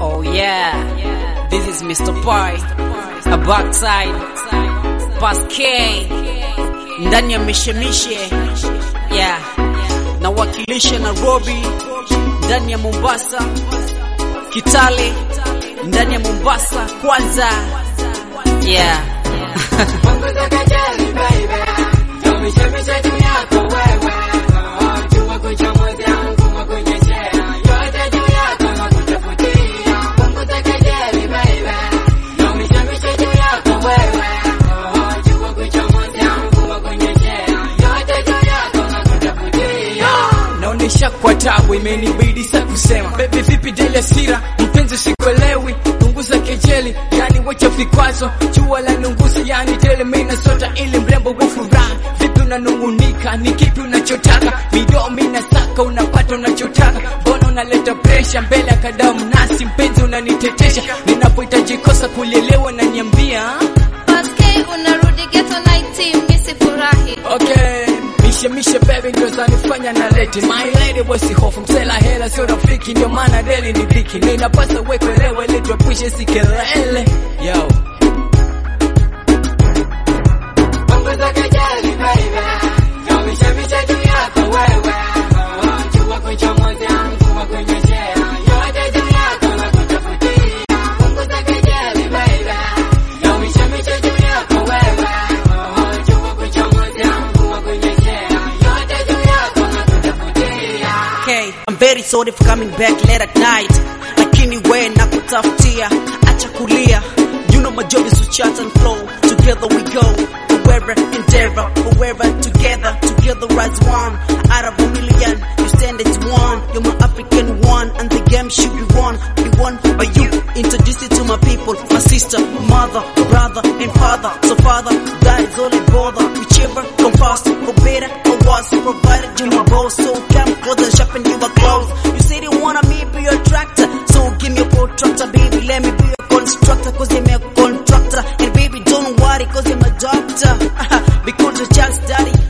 Oh yeah, this is Mr. Pai, a backside, Pass K, ndani ya mishemishe, yeah, nawakilisha Nairobi, ndani ya Mombasa, Kitale, ndani ya Mombasa kwanza, yeah. Punguza kejeli baby, tumishemishe juu yako wewe. Oh, jua kuchomoza mvua kunyeshea, yote juu yako na kutafutia. Punguza kejeli baby, tumishemishe juu yako wewe. Oh, jua kuchomoza mvua kunyeshea, yote juu yako na kutafutia. naonesha kwa tabu, imenibidi sa kusema bebi, vipi dele asira mpenzi, sikuelewi punguza kejeli, yani wacha vikwazo, jua la nunguzi, yani tele mina sota ili mrembo wa furaha. Vipi unanungunika, ni kipi unachotaka? Midomo inasaka, unapata unachotaka, mbona unaleta presha mbele ya kadamu nasi? Mpenzi unanitetesha, ninapohitaji kosa kulielewa na niambia Paske unarudi ghetto night team, misi furahi. Okay, mishe mishe baby ndio zanifanya na leti My lady wasi hofu msela hela sio rafiki ndio maana deli ni dhiki na inapasa uwekelewe ili tuepushe si kelele Yo, Punguza kejeli baby, tumishemishe juu yako wewe. Oh, jua kuchomoza mvua kunyeshea, yote juu yako na kutafutia. Punguza kejeli baby, tumishemishe juu yako wewe. Oh, jua kuchomoza mvua kunyeshea, yote juu yako na kutafutia. Okay, I'm very sorry for coming back late at night, lakini we na kutafutia, acha kulia. You know my job is to chat and flow. Together we go, wherever endeavor, wherever together, together as one. Out of a million, you stand as one. You're my African one, and the game should be won, be won by you. Introduce it to my people, my sister, mother, brother, and father. So father, that is all I bother. Whichever come fast, for better or worse, provided you my boss. So come closer, sharpen your clothes. You said you wanna me be your tractor, so give me a protractor, baby. Let me be your constructor, cause I'm a contractor. And baby, don't worry, cause I'm a doctor. because your child's daddy,